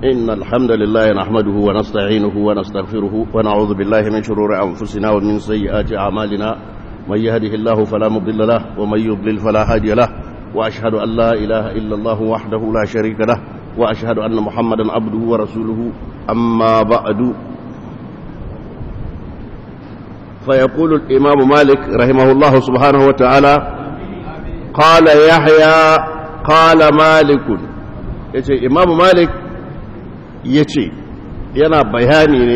إن الحمد لله نحمده ونستعينه ونستغفره ونعوذ بالله من شرور أنفسنا ومن سيئات أعمالنا من يهده الله فلا مضل له ومن يضلل فلا هادي له وأشهد أن لا إله إلا الله وحده لا شريك له وأشهد أن محمدا عبده ورسوله أما بعد فيقول الإمام مالك رحمه الله سبحانه وتعالى قال يحيى قال مالك yace imamu malik ya ce yana bayani ne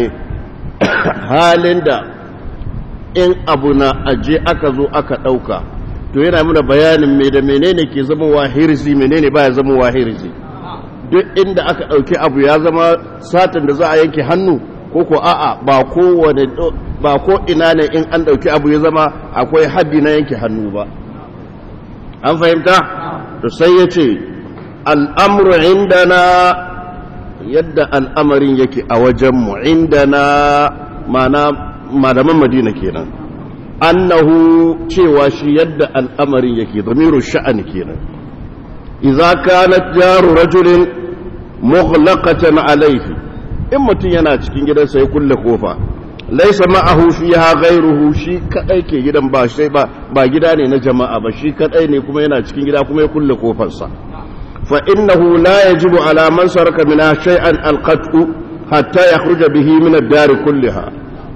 halin da in abu na aje aka zo aka ɗauka to yana muna bayanin mai da menene ke zama wa hirzi menene baya zama wa hirzi duk inda aka ɗauki abu ya zama satin da za a yanke hannu ko ko a'a ba kowane ba ko ina ne in an ɗauki abu ya zama akwai haddi na yanke hannu ba an fahimta to sai ya ce al'amuru indana yadda al'amarin yake a wajenmu indana mana malaman madina kenan annahu cewa shi yadda al'amarin yake zamiru sha'ani kenan idza kanat jaru rajulin mughlaqatan alayhi in mutum yana cikin gidansa ya kulle kofa laisa ma'ahu fiha ghayruhu shi kadai ke gidan ba sai ba ba gida ne na jama'a ba shi kadai ne kuma yana cikin gida kuma ya kulle kofarsa fa innahu la yajibu ala man saraka min shay'an alqat'u hatta yakhruja bihi min ad-dar kulliha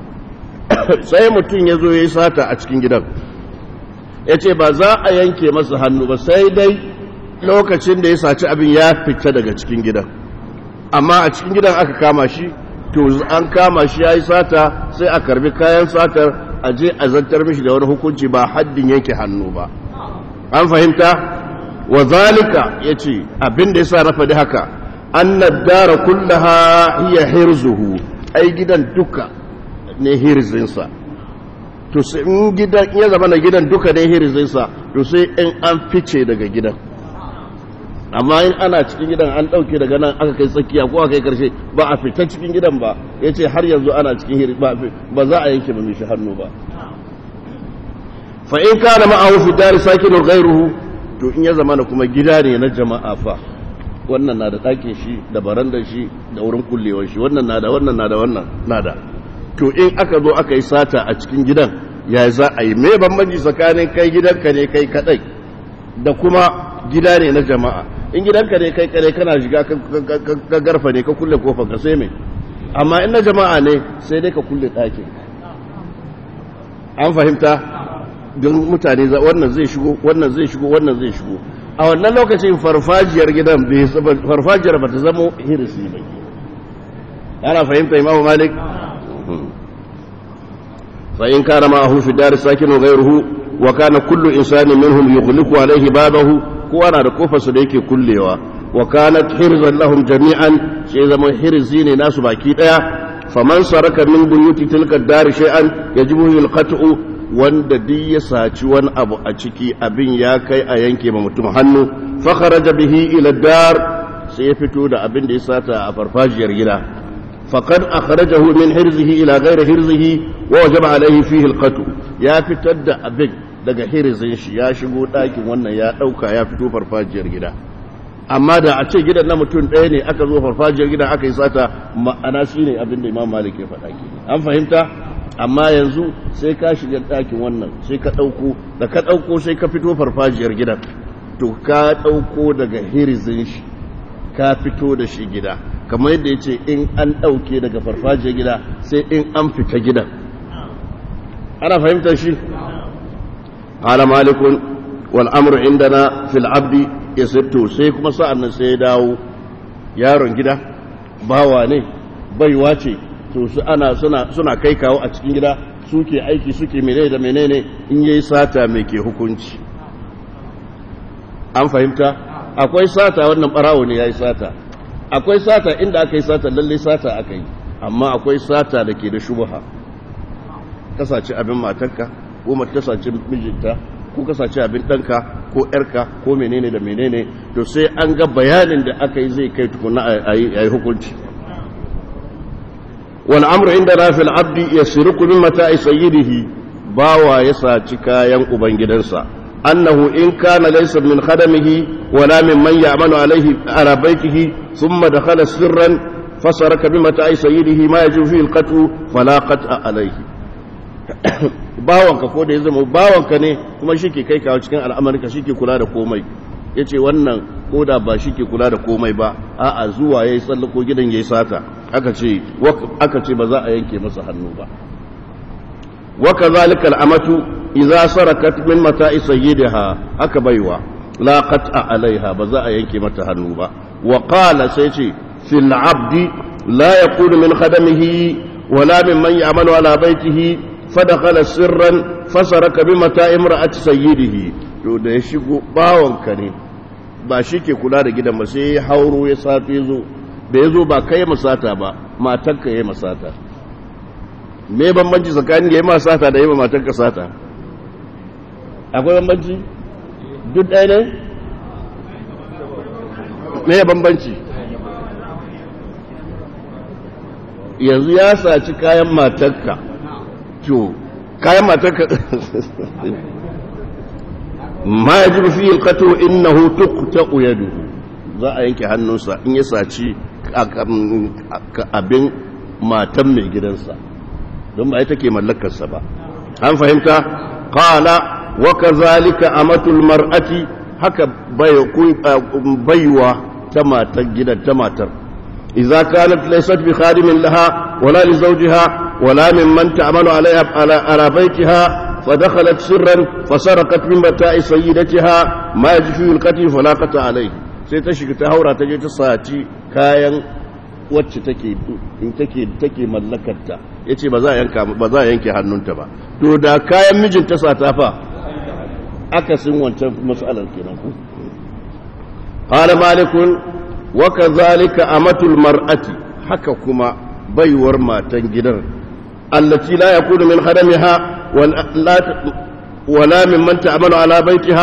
sai mutum yazo yayi sata a cikin gidan yace ba za a yanke masa hannu ba sai dai lokacin da ya saci abin ya fita daga cikin gidan amma a cikin gidan aka kama shi to an kama shi ya yi sata sai a karbi kayan satar a je a zantar mishi da wani hukunci ba haddin yanke hannu ba an fahimta wa zalika ya ce abin da ya sa na faɗi haka an dara kullaha hiya hirzuhu ai gidan duka ne hirzinsa to sai in gidan ya zama na gidan duka ne hirzinsa to sai in an fice daga gidan amma in ana cikin gidan an ɗauke daga nan aka kai tsakiya ko aka kai karshe ba a fita cikin gidan ba ya ce har yanzu ana cikin hiri ba za a yanke ba mishi hannu ba fa in kana ma'ahu fi dari sakinu ghairuhu to in ya zama kuma gida ne na jama'a fa wannan na da ɗakin shi da barandar shi da wurin kullewar shi wannan na da wannan na da wannan na da to in aka zo aka yi sata a cikin gidan ya za a yi me bambanci tsakanin kai gidanka ne kai kadai da kuma gida ne na jama'a in gidanka ne kai kare kana shiga ka garfa ne ka kulle kofar ka sai mai amma in na jama'a ne sai dai ka kulle ɗakin an fahimta don mutane wannan zai shigo wannan zai shigo wannan zai shigo a wannan lokacin farfajiyar gidan farfajiyar ba ta zama hirisi ba ana fahimta imamu malik fa in kana ma'ahu fi dar sakinu ghayruhu wa kana kullu insanin minhum yughliqu alayhi babahu kowa na da kofarsa da yake kullewa wa kanat hirzan lahum jami'an sai zama hirzi ne nasu baki daya faman saraka min buyuti tilka dar shay'an yajibu yulqatu wanda duk ya saci wani abu a ciki abin ya kai a yanke ma mutum hannu fa kharaja bihi ila dar sai ya fito da abin da ya sata a farfajiyar gida faqad akhrajahu min hirzihi ila ghairi hirzihi wa wajaba alayhi fihi alqatu ya fitar da abin daga hirizin shi ya shigo ɗakin wannan ya ɗauka ya fito farfajiyar gida amma da a ce gidan na mutum ɗaya ne aka zo farfajiyar gidan aka yi sata ma'ana shi ne abinda imam malik ya faɗa ke an fahimta amma yanzu sai ka shiga ɗakin wannan sai ka ɗauko da ka ɗauko sai ka fito farfajiyar gidan to ka ɗauko daga hirizin shi ka fito da shi gida kamar yadda ya ce in an ɗauke daga farfajiyar gida sai in an fita gidan ana fahimtar shi قال مالك والامر عندنا في العبد يسرتو sai kuma sa'an sai ya dawo yaron gida bawa ne baiwa ce to su ana suna suna kai kawo a cikin gida suke aiki suke menene da menene in yayi sata mai ke hukunci an fahimta akwai sata wannan barawo ne yayi sata akwai sata inda aka yi sata lalle sata aka yi amma akwai sata da ke da shubha kasace abin matarka ko mace ta saci mijinta ko ka saci abin ɗanka ko ‘yarka ko menene da menene to sai an ga bayanin da aka yi zai kai tukuna a yi hukunci wani amur inda na fil abdi ya siri kumin mata a sayidihi bawa ya saci kayan ubangidansa أنه إن كان ليس من خدمه ولا ممن يعمل عليه على بيته ثم دخل سرا فسرك بمتاع سيده ما يجب فيه القتل فلا قطع عليه bawanka ko da ya zama bawanka ne kuma shi ke kai kawo cikin al'amurka shi ke kula da komai ya ce wannan ko da ba shi ke kula da komai ba a'a zuwa ya yi tsallako gidan ya yi sata aka ce ba za a yanke masa hannu ba waka zalika al'amatu idza sarakat min mata'i sayyidiha aka baiwa la qat'a alaiha ba za a yanke mata hannu ba wa qala sai ce fil abdi la yakunu min khadamihi wala mimman ya'malu ala baitihi fadakhala sirran fasaraka bi mata'i imra'ati sayyidihi to da ya shigo bawanka ne ba shi ke kula da gidan ba sai ya hauro ya sato ya zo da ya zo ba kai masata ba matanka ya masata me bambanci tsakanin ya yi masata da yi ma matanka sata akwai bambanci duk ɗaya ne me ya bambanci yanzu ya saci kayan matanka to kayan matanka ma ya ji fi ilkato innahu tuqta'u yaduhu za a yanke hannunsa in ya saci abin matan mai gidansa don ba ita ke mallakarsa ba an fahimta qala wa kazalika amatul mar'ati haka baiwa ta matar gidan ta matar idza kanat laysat bi khadimin laha wala li zawjiha wala mimman ta'malu alayha ala baytiha فدخلت سرا فسرقت من متاع سيدتها ما يجفي القتل فلا قطع عليه sai ta shiga ta haura ta je ta saci kayan wacce take take take mallakarta yace ba za a yanka ba za a yanke hannunta ba to da kayan mijin ta sata fa akasin wancan mas'alar kenan ku qala malikun wa kadhalika amatul mar'ati haka kuma baiwar matan gidan allati la yakunu min khadamiha ولا ممن تعمل على بيتها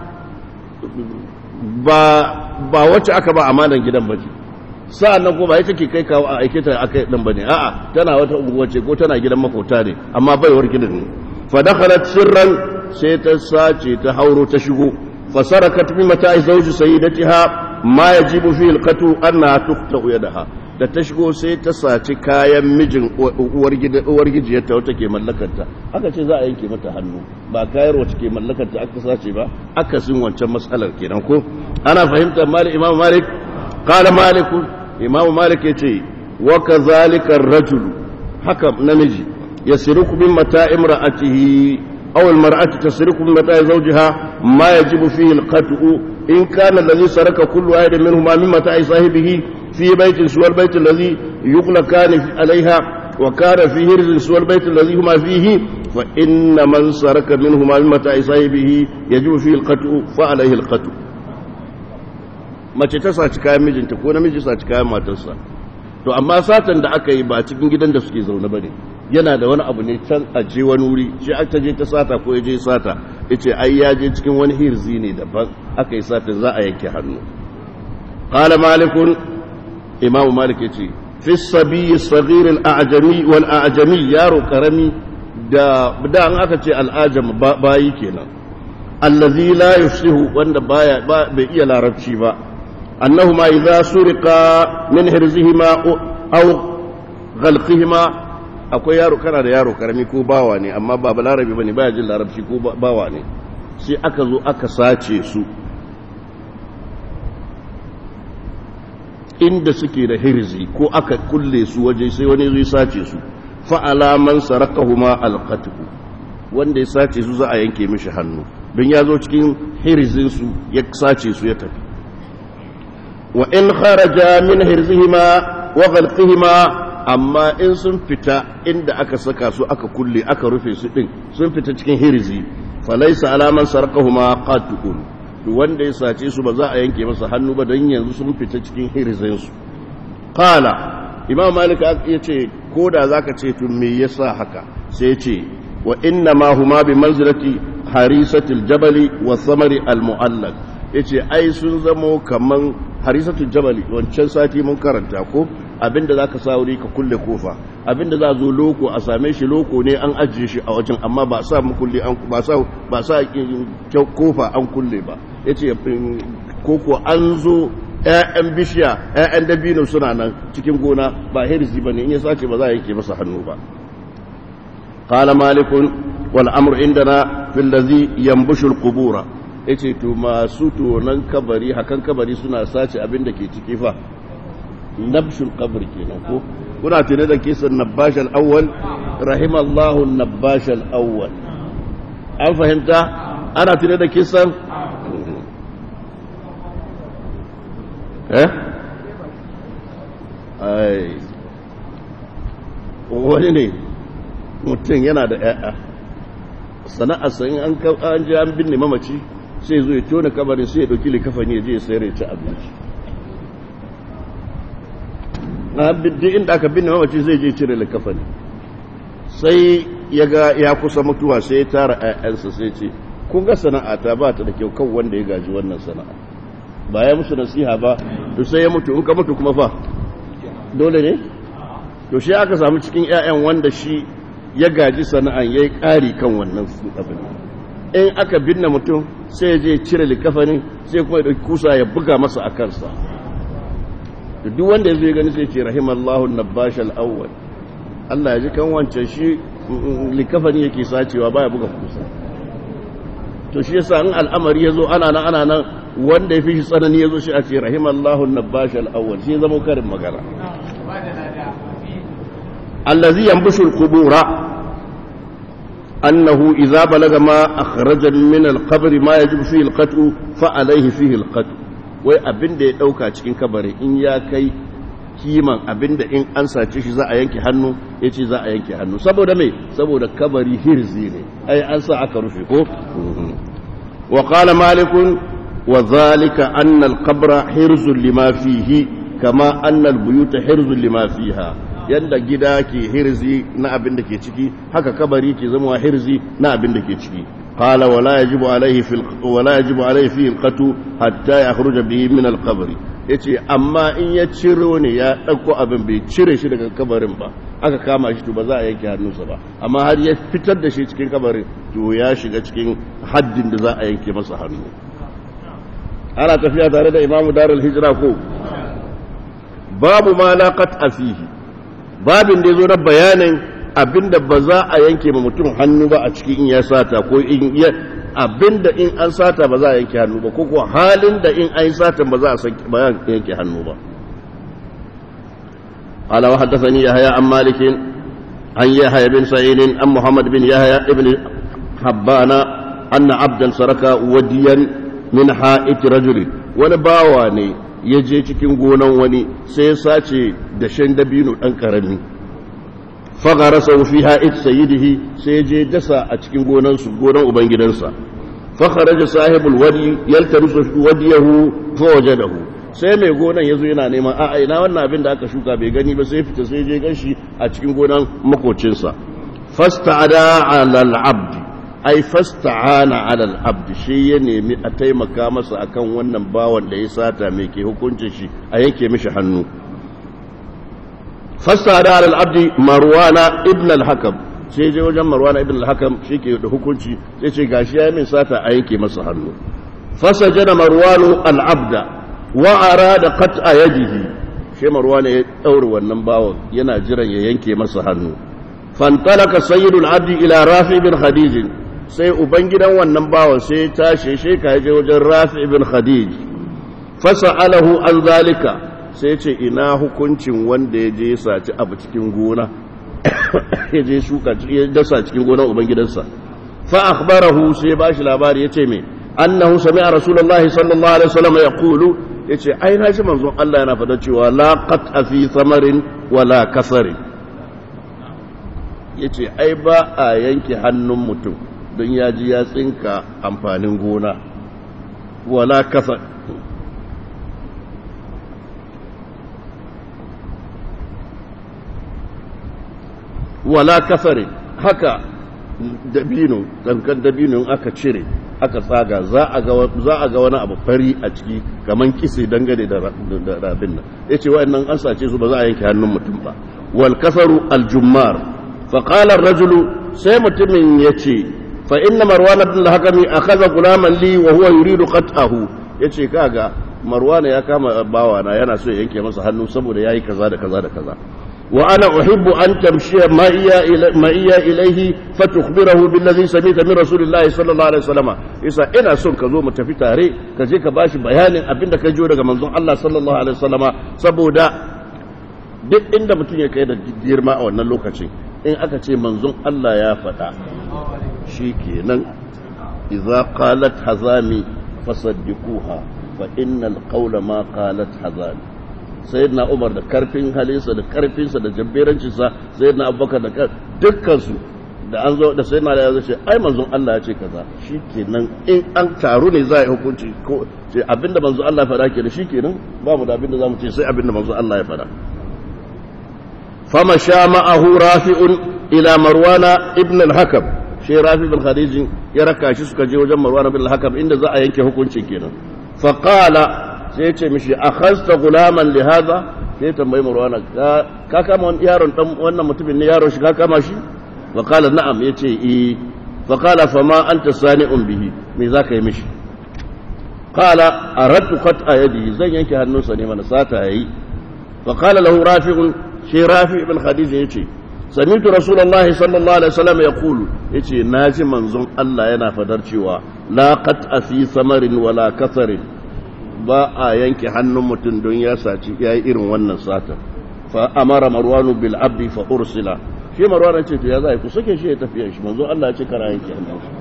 ba ba wacce aka ba amanan gidan ba ce sa'an nan kuma ita ke kai kawo a aike ta aka dan bane a'a tana wata unguwa ce ko tana gidan makota ne amma baiwar gidan ne fa dakhalat sirran sai ta sace ta hauro ta shigo fa sarakat bi mata'i zawji sayyidatiha ma yajibu fi alqatu anna tuqta yadaha da ta shigo sai ta saci kayan mijin uwar gijiyarta wata ke mallakarta aka ce za a yanke mata hannu ba kayar wacce ke mallakarta aka sace ba aka sin wancan matsalar kenan ko ana fahimtar malik imam malik kala maliku imam malik ya ce wa kazalika rajul haka namiji yasriku min mata imra'atihi aw al-mar'atu tasriku min mata zawjiha ma yajibu fihi al-qat'u in kana alladhi saraka kullu wahidin minhuma min mata sahibihi في بيت سوى البيت الذي يغلقان عليها وكان في هرز سوى البيت الذي هما فيه فإن من سرك منهما من متاع صاحبه يجب فيه القتل فعليه القتل mace ta saci kayan mijinta ko namiji saci kayan matarsa to amma satan da aka yi ba cikin gidan da suke zaune bane yana da wani abu ne can a je wani wuri shi aka je ta sata ko ya je sata yace ai ya je cikin wani hirzi ne daban aka yi sata za a yanke hannu qala malikun imam malik yace fi sabiy saghir al-a'jami wal a'jami yaro karami da da an aka ce al-ajam bayi kenan allazi la yufsihu wanda baya bai iya larabci ba annahuma idza suriqa min hirzihima aw ghalqihima akwai yaro kana da yaro karami ko bawa ne amma ba balarabi bane baya jin larabci ko bawa ne sai aka zo aka sace su inda suke da hirzi ko aka kulle su waje sai wani zai sace su fa'ala man sarakahuma alqatbu wanda ya sace su za a yanke mishi hannu don ya zo cikin hirzin su ya sace su ya tafi wa in kharaja min hirzihima wa ghalqihima amma in sun fita inda aka saka su aka kulle aka rufe su din sun fita cikin hirzi falaysa alaman sarakahuma qat'un wanda ya sace su ba za a yanke masa hannu ba don yanzu sun fita cikin hirzinsu kala imam malik ya ce ko da za ka ce tun me yasa haka sai ce wa inna ma huma bi manzilati harisatul jabali wa samari al ya ce ai sun zamo kaman harisatul jabali wancan sati mun karanta ko abinda za ka sa wuri ka kulle kofa abinda za zo loko a same shi loko ne an ajiye shi a wajen amma ba sa mukulli an ba sa ba sa kofa an kulle ba yace koko an zo ƴaƴan bishiya ƴaƴan dabino suna nan cikin gona ba hirzi bane in ya sace ba za a yanke masa hannu ba qala malikun wal amru indana fil ladhi yanbushu al qubura yace to masu tonan kabari hakan kabari suna sace abin da ke ciki fa nabshul qabr kenan ko kuna tune da kisan nabash al awwal rahimallahu nabash al awwal an fahimta ana tune da kisan eh ai wani ne mutum yana da ƴaƴa sana'ar sa in an an je an binne mamaci sai zo ya tona kabarin sai ya dauki likafani ya je ya sayar ya ci abinci na duk inda aka binne mamaci zai je cire likafani sai ya ga ya kusa mutuwa sai ya tara ƴaƴansa sai ce kun ga sana'a ta ba ta da kyau kan wanda ya gaji wannan sana'a ba ya musu nasiha ba to sai ya mutu in ka mutu kuma fa dole ne to shi aka samu cikin ƴaƴan wanda shi ya gaji sana'an yayi ƙari kan wannan abin in aka binne mutum sai ya je cire likafanin sai kuma ya dauki kusa ya buga masa a kansa to duk wanda yazo ya gani sai ce rahimallahu nabash al-awwal Allah ya ji kan wancan shi likafani yake sacewa baya buga kusa to shi yasa in al'amari yazo ana nan ana nan wanda ya fi shi tsanani yazo shi a ce rahimallahu nabash al-awwal shi zama karin magana allazi yanbushu al-qubura أنه إذا بلغ ما أخرج من القبر ما يجب فيه القتل فعليه فيه القتل wai abin da ya ɗauka cikin kabari in ya kai kiman abin da in an sace shi za a yanke hannu ya ce za a yanke hannu saboda mai saboda kabari hirzi ne ai an sa aka rufe ko wa qala malikun wa zalika anna al-qabra hirzun lima fihi kama anna al-buyuta hirzun lima fiha yadda gida ke hirzi na abin da ke ciki haka kabari ke zama hirzi na abin da ke ciki qala wala yajibu alayhi fil wala yajibu alayhi fi alqatu hatta yakhruja bihi min alqabr yace amma in ya ciro ne ya dauko abin bai cire shi daga kabarin ba aka kama shi to ba za a yanke hannunsa ba amma har ya fitar da shi cikin kabarin to ya shiga cikin haddin da za a yanke masa hannu ana tafiya tare da imamu darul hijra ko babu ma la qat'a fihi babin da ya zo na bayanin abinda ba za a yanke ma mutum hannu ba a cikin in ya sata ko in ya abinda in an sata ba za a yanke hannu ba ko kuwa halin da in an sata ba za a yanke hannu ba قال وحدثني يحيى عن مالك عن يحيى بن سعيد عن محمد بن يحيى بن حبان أن عبدا سرك وديا من حائط رجل ونباواني ya je cikin gonan wani sai ya sace dashen dabino ɗan ƙarami fagara sau fi ha'id sayidihi sai ya je dasa a cikin gonansu gonan ubangidansa fakharaja sahibul wadi yaltamisu wadiyahu fa wajadahu sai mai gonan yazo yana neman a'a ina wannan abin da aka shuka bai gani ba sai fita sai je ganshi a cikin gonan makocinsa fasta'ada 'ala al-'abd ai fasta'ana 'ala al-'abd shi ya nemi a taimaka masa akan wannan bawan da ya sata mai ke hukuncin shi a yanke mishi hannu fasta'ada 'ala al-'abd marwana ibn al-hakam sai je wajen marwana ibn al-hakam shike da hukunci sai ce gashi ya min sata a yanke masa hannu fasajana marwanu al-'abda wa arada qat'a yadihi shi marwana ya daure wannan bawan yana jiran ya yanke masa hannu fantalaka sayyidul abdi ila rafi bin khadij sai ubangidan wannan bawan sai ya tashi shi ka je wajen rafi bin khadij fasa'alahu an zalika sai ce ina hukuncin wanda ya je ya saci abu cikin gona ya je shuka ya dasa cikin gonar ubangidansa fa akhbarahu sai ba shi labari yace me annahu sami'a rasulullahi sallallahu alaihi wasallam yaqulu yace ai na ji manzon Allah yana fada cewa la qat'a fi thamarin wala kasarin yace ai ba a yanke hannun mutum don ya ji ya tsinka amfanin gona wala kasar wala kasare haka dabino dankan dabino aka cire aka tsaga za a ga za a ga wani abu fari a ciki kaman kise dangane da da abin nan yace wa'annan an sace su ba za a yanke hannun mutum ba wal kasaru al jummar fa qala ar-rajulu sai mutumin yace fa inna marwan ibn al-hakami akhadha gulaman li wa huwa yuridu qat'ahu yace kaga marwan ya kama bawana yana so ya yanke masa hannu saboda yayi kaza da kaza da kaza وأنا أحب أن تمشي معي إلى معي إليه فتخبره بالذي سمعت من رسول الله صلى الله عليه وسلم إذا أنا سن كزو متفي تاري كزي كباش بيان أبين كجو daga manzon Allah sallallahu alaihi wasallama saboda duk inda mutum ya kai da girma a wannan lokacin in aka ce manzon Allah ya faɗa shikenan idza qalat hazami fasaddiquha fa innal qawla ma qalat hazami sayyidina umar da karfin halinsa da karfinsa da jabberancinsa sayyidina abubakar da dukkansu da an zo da sayyidina da ya zo ce ai manzon Allah ya ce kaza shikenan in an taru ne za a yi hukunci ko ce abinda manzon Allah ya faɗa ke da shikenan ba mu da abinda zamu ce sai abinda manzon Allah ya faɗa fama sha ma'ahu rafi'un ila marwana ibn al-hakam shi rafi bin khadij ya raka shi suka je wajen marwana ibn al-hakam inda za a yanke hukuncin kenan fa qala sai ya ce mishi a khasta gulaman li haza sai tambayi marwana ka kama wani yaron dan wannan mutumin ne yaron shi ka kama shi fa qala na'am yace eh fa qala fa ma anta sani'un bihi me zaka yi mishi qala aradtu qat'a yadi zan yanke hannunsa ne mana sata yayi fa qala lahu rafi'un shi rafi ibn khadija yace sami'tu rasulullahi sallallahu alaihi wasallam yaqulu yace naji manzon Allah yana fadar cewa la qat'a fi samarin wala kasarin ba a yanke hannun mutum don ya saci ya yi irin wannan sata fa amara marwanu bil abdi fa ursila shi marwan ce to ya za ku sake shi ya tafiya shi manzo Allah ya ce kara yanke hannun shi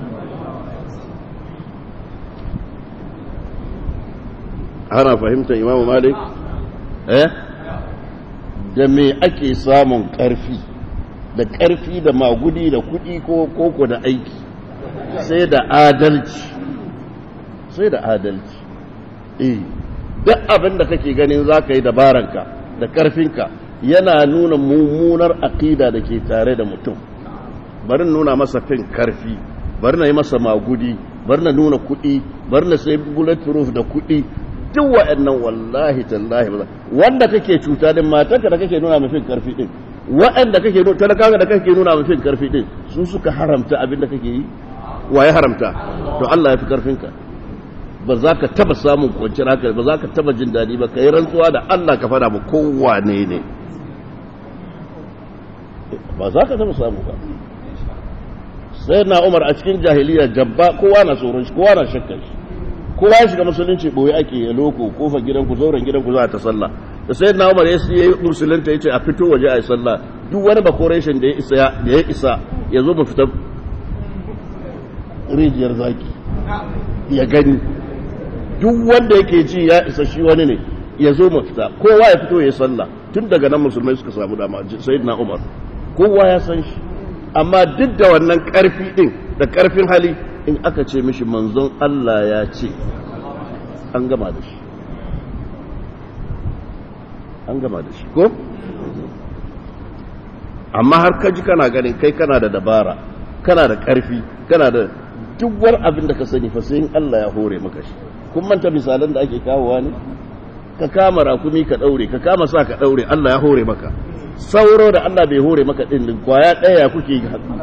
ana fahimtar imamu malik eh da me ake samun karfi da karfi da magudi da kudi ko koko da aiki sai da adalci sai da adalci eh duk abin da kake ganin za ka yi dabaranka da karfinka yana nuna mummunar aƙida da ke tare da mutum bari nuna masa fin karfi bari na yi masa magudi bari na nuna kuɗi bari na sai bulletproof da kuɗi duk wa'annan wallahi tallahi wanda kake cuta din matarka da kake nuna mafin karfi din wa'anda kake nuna talakawa da kake nuna mafin karfi din su suka haramta abin da kake yi wa ya haramta to Allah ya fi karfinka ba za ka taba samun kwanciyar hankali ba za ka taba jin daɗi ba ka yi rantsuwa da Allah ka fada ba kowane ne ba za ka taba samu ba sai na umar a cikin jahiliya jabba kowa na tsoron shi kowa na shakkar shi kowa ya shiga musulunci boye ake ya loko kofa gidanku zauren gidanku za a ta sallah da sai na umar ya yi musulunta ya ce a fito waje a yi sallah duk wani bakoreshin da ya isa da ya isa ya zo mu fita rijiyar zaki ya gani duk wanda yake ji ya isa shi wani ne ya zo mu fita kowa ya fito ya sallah tun daga nan musulmai suka samu dama sayyidina umar kowa ya san shi amma duk da wannan karfi din da karfin hali in aka ce mishi manzon Allah ya ce an gama da shi an gama da shi ko amma har kaji kana ganin kai kana da dabara kana da karfi kana da duk wani abin da ka sani fa sai in Allah ya hore maka shi kun manta misalan da ake kawowa ne ka kama rakumi ka daure ka kama sa ka daure Allah ya hore maka sauro da Allah bai hore maka din din kwaya daya kuke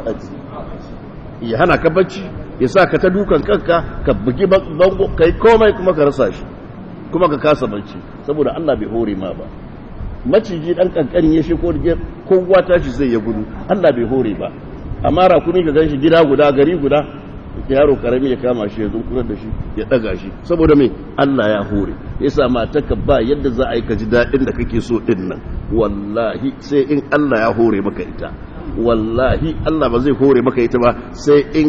ya hana ka bacci ya sa ka ta dukan kanka ka bugi bango kai komai kuma ka rasa shi kuma ka kasa bacci saboda Allah bai hore ma ba maciji dan kankani ya shiko da kowa tashi zai ya gudu Allah bai hore ba amma rakumi ka ganshi gida guda gari guda yaro karami ya kama shi ya zunkurar da shi ya daga shi saboda mai Allah ya hore ya sa matarka ba yadda za a yi ka ji daɗin da kake so ɗin nan wallahi sai in Allah ya hore maka ita wallahi Allah ba zai hore maka ita ba sai in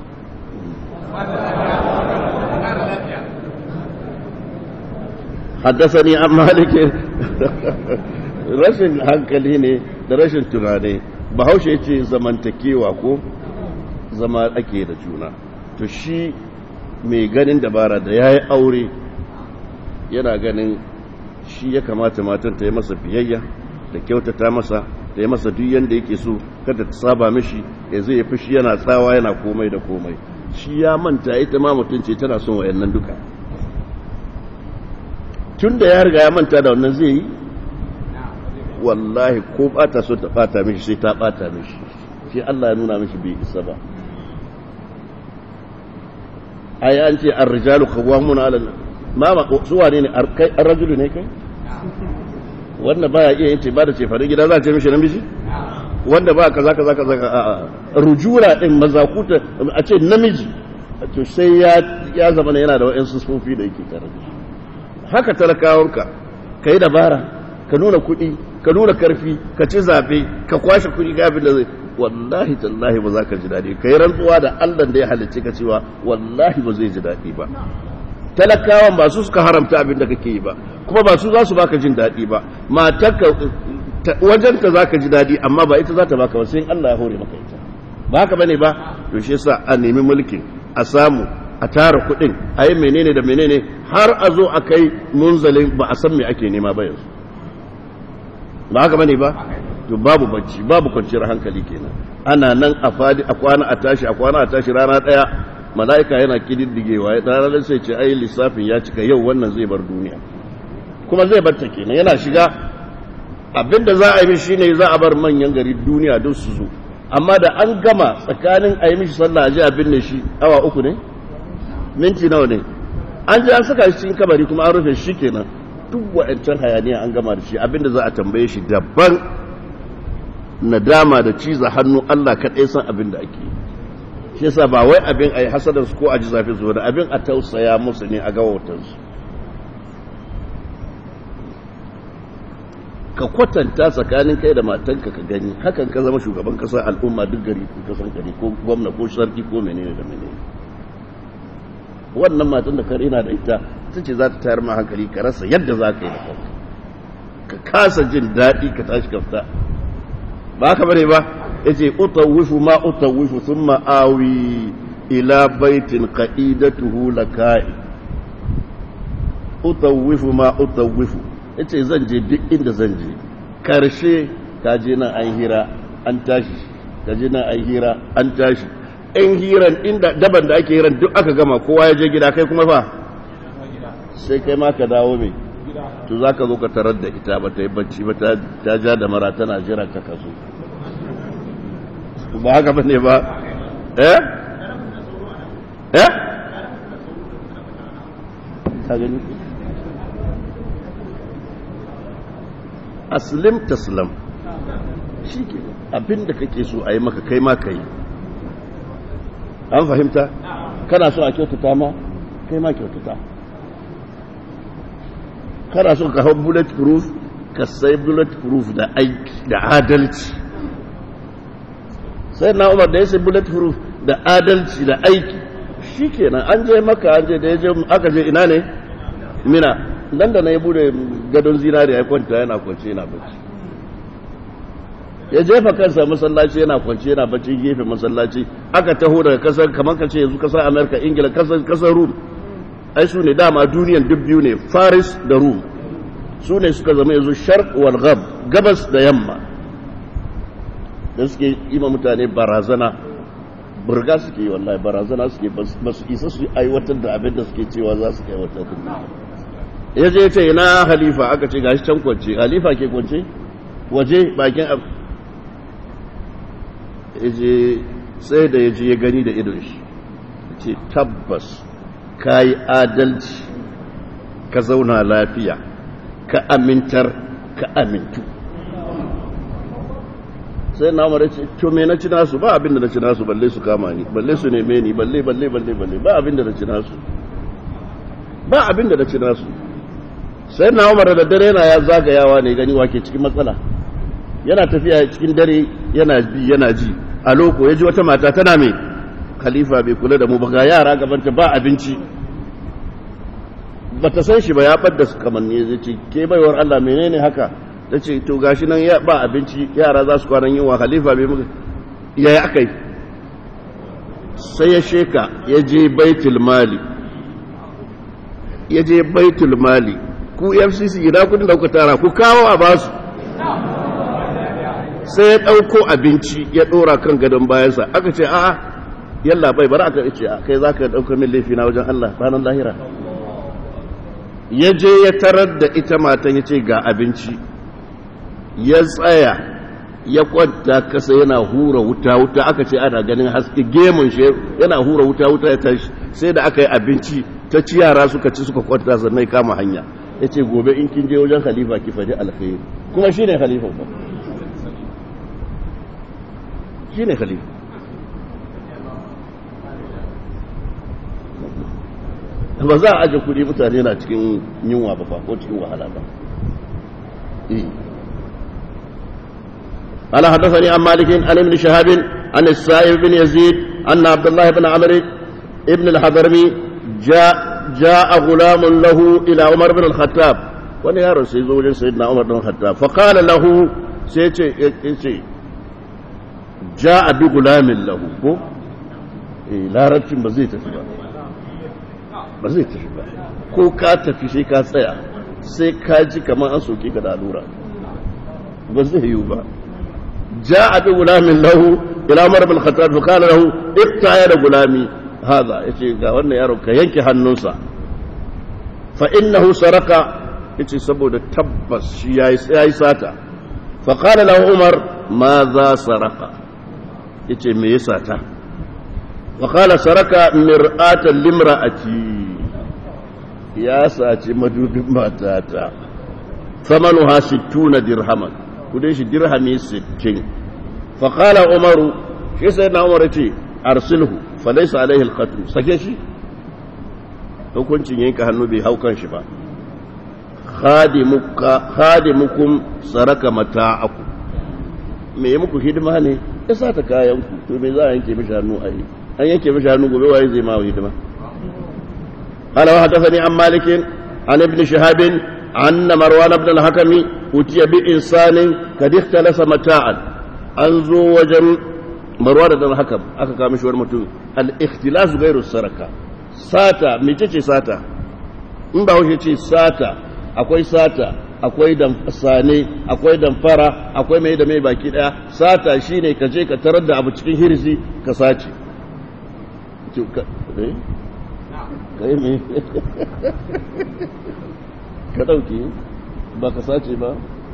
haddasani an malike rashin hankali ne da rashin tunani bahaushe ya ce zamantakewa ko zama ake da juna to shi mai ganin dabara da ya yi aure yana ganin shi ya kamata matan ta yi masa biyayya da kyautata masa da ya masa duk yanda yake so kada ta saba mishi ya zai ya fushi yana tsawa yana komai da komai shi ya manta ita ma mutum ce tana son wayannan duka tun da ya riga ya manta da wannan zai yi wallahi ko bata so ta bata mishi sai ta bata mishi shi Allah ya nuna mishi bai isa ba ai an ce ar-rijalu qawwamuna 'ala ma ma su wane ne kai ar-rajulu ne kai wanda baya iya yin ba da ce fare gida za a ce mishi namiji wanda ba kaza kaza kaza a rujura din mazakuta a ce namiji to sai ya ya zama yana da wa'ansu sufofi da yake tare da haka talakawanka kai dabara ka nuna kuɗi ka nuna karfi ka ci zabe ka kwashe kuɗi ga abin da zai wallahi tallahi ba za ka ji daɗi ka yi rantsuwa da allah da ya halicci ka cewa wallahi ba zai ji daɗi ba talakawan ba su suka haramta abin da kake yi ba kuma ba su za su baka jin daɗi ba matarka wajenta za ka ji daɗi amma ba ita za ta baka ba sai allah ya hore maka ita ba haka bane ba to shi yasa a nemi mulkin a samu a tara kuɗin a yi menene da menene har a zo a kai munzalin ba a san me ake nema ba yanzu ba haka bane ba to babu bacci babu kwanciyar hankali kenan ana nan a fadi a kwana a tashi a kwana a tashi rana daya mala'ika yana kididdigewa ya ranar sai ce ai lissafin ya cika yau wannan zai bar duniya kuma zai bar ta kenan yana shiga abinda za a yi mishi shine za a bar manyan gari duniya don su zo amma da an gama tsakanin a yi mishi sallah a ji abin ne shi awa uku ne minti nawa ne an ji an saka shi cikin kabari kuma an rufe shi kenan duk wa'ancan hayaniya an gama da shi abinda za a tambaye shi daban nadama da ciza hannu Allah kaɗai san abin da ake shi yasa ba wai abin a yi hasadarsu ko a ji zafi su da abin a tausaya musu ne a gawatansu ka kwatanta tsakanin kai da matanka ka gani hakan ka zama shugaban kasa al'umma duk gari kasan gari ko gwamna ko sarki ko menene da menene wannan matan da ka rina da ita ta ce za ta tayar ma hankali ka rasa yadda za ka yi da kanka ka kasa jin daɗi ka tashi ka fita ba haka bane ba yace utawifu ma utawifu thumma awi ila baitin qa'idatuhu lakai utawifu ma utawifu yace zan je duk inda zan je karshe ka je nan an hira an tashi ka je nan an hira an tashi in hiran inda daban da ake hiran duk aka gama kowa ya je gida kai kuma fa sai kai ma ka dawo mai to za ka zo ka tarar da ita ba ta yi bacci ba ta ja da mara tana jiran ka kaso ba haka ba ne ba eh eh ka gani aslim taslam shi ke abinda kake so a yi maka kai ma ka yi an fahimta kana so a kyautata ma kai ma kyautata kana so ka hau bullet proof ka sai bullet proof da aiki da adalci sai na umar da ya sai bullet proof da adalci da aiki shi kenan an je maka an je da ya je aka je ina ne mina nan da na ya bude gadon zinariya ya kwanta yana kwance yana bacci ya jefa kansa masallaci yana kwance yana bacci gefe masallaci aka taho daga kasar kamar ka ce yanzu kasar amerika ingila kasar rum ai su ne dama duniyan duk biyu ne faris da rum su ne suka zama yanzu sharq wal ghab gabas da yamma da suke yi ma mutane barazana burga suke yi wallahi barazana suke ba su isa su aiwatar da abin da suke cewa za su aiwatar da ya je ce ina halifa aka ce gashi can kwance halifa ke kwance waje bakin abu je sai da ya je ya gani da idon shi ce tabbas ka yi adalci ka zauna lafiya ka amintar ka amintu sai na mara ce to me na ci nasu ba abinda na ci nasu balle su kama ni balle su neme ni balle balle balle balle ba abinda na ci nasu ba abinda na ci nasu sai na umar da dare yana ya zagayawa ne gani wake cikin matsala yana tafiya cikin dare yana bi yana ji a loko ya ji wata mata tana mai khalifa bai kula da mu ba ga yara gabanta ba abinci ba ta san shi ba ya ɓadda su kamanni zai ce ke baiwar Allah menene haka ta ce to gashi nan ba abinci yara za su kwanan yin wa khalifa bai muka ya yi aka yi sai ya sheka ya je baitul mali ya je baitul mali ku fcc ina kudin da kuka tara ku kawo a basu sai ya ɗauko abinci ya ɗora kan gadon bayansa aka ce a'a yalla bai bari aka ce kai za ka ɗauka min laifi na wajen Allah ranar lahira ya je ya tarar da ita matan ya ce ga abinci ya tsaya ya kwanta kasa yana hura wuta wuta aka ce ana ganin haske gemun shi yana hura wuta wuta ya tashi sai da aka yi abinci ta ci yara suka ci suka kwanta sannan kama hanya ya ce gobe in kin je wajen khalifa ki faɗi alkhairi kuma shi ne khalifa ba shi ne khalifa ba za a aje kuɗi mutane na cikin yunwa ba ko cikin wahala ba قال حدثني عن مالك عن ابن شهاب عن السائب بن يزيد أن عبد الله بن عمرو ابن الحضرمي جاء جاء غلام له إلى عمر بن الخطاب wani yaron sai zo wajen sayyidina Umar bin Khattab fa qala lahu sai ce yace jaa bi gulamin lahu ko eh larabcin ba zai tafi ba ba zai tafi ba ko ka tafi sai ka tsaya sai ka ji kamar an soke ka da allura ba zai yiwu ba جاء بغلام له إلى عمر بن الخطاب فقال له اقطع يد غلامي هذا يجي ga wannan yaro ka yanke hannunsa fa innahu saraka yace saboda tabbas shi yayi yayi sata fa qala lahu umar ma za saraka yace me ya sata fa qala saraka mir'atan limra'ati ya saci madubin matata thamanuha 60 dirhaman kudin shi dirhami 60 faƙala umaru shi sai na umar ce arsilhu falaisa alaihi alqatl sake shi hukuncin yanka hannu bai hau kan shi ba khadimukum saraka mata'aku me yi muku hidima ne ya sa ta kayan ku to me za a yanke mishi hannu a yi an yanke mishi hannu gobe waye zai ma hidima قال وحدثني عن مالك عن ابن شهاب أن مروان بن الحكم أتي بإنسان قد اختلس متاعا أنزو وجم مروان بن الحكم أكا كامش ورمتو الاختلاس غير السرقة ساتا ميتشي ساتا in ba wuce ce sata akwai sata akwai sane akwai damfara akwai mai da mai baki daya sata shine ka je ka tarar da abu cikin hirzi ka sace ka yi mai ka ɗauke ba ka sace ba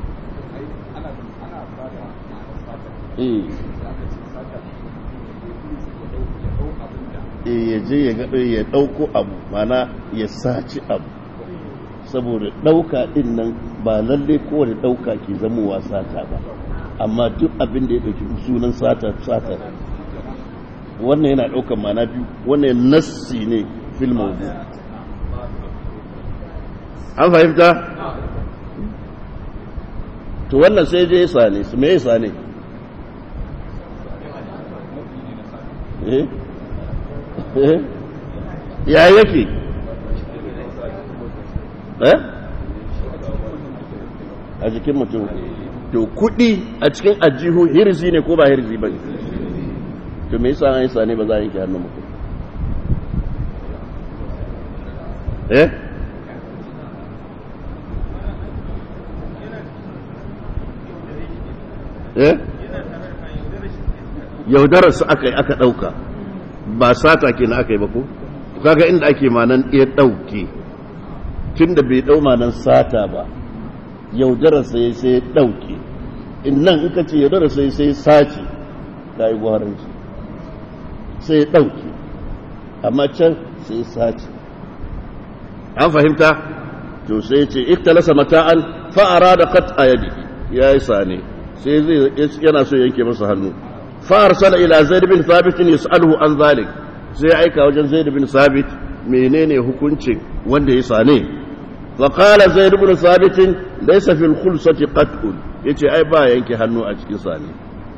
ya je ya gaɗo ya ɗauko abu mana ya saci abu saboda ɗauka ɗin nan ba lalle kowane ɗauka ke zamowa sata ba amma duk abin da ya ɗauki sunan sata sata wannan yana ɗaukan mana biyu wannan nassi ne fil mawdu an fahimta to wannan sai je sane su me sane eh eh ya yake eh a jikin mutum to kudi a cikin ajihu hirzi ne ko ba hirzi ba ne to me yasa an yi sane ba za a yanke hannun mutum eh eh yaudarar su aka yi aka ɗauka ba sata ke na aka yi ba ko kaga inda ake manan iya ɗauke tun da bai ɗau manan sata ba yaudarar sai sai ya ɗauke in nan in ka ce yaudarar sai sai sace ta yi gwaranci sai ya ɗauke amma can sai sace an fahimta to sai ce iktalasa mata'an fa'ara da kat a yadi ya yi sane sai zai yana so yanke masa hannu فارسل الى زيد بن ثابت يساله عن ذلك sai aika wajen zaid bin sabit menene hukuncin wanda ya sane fa qala zaid bin sabit laysa fil khulsati qat'un yace ai ba yanke hannu a cikin sane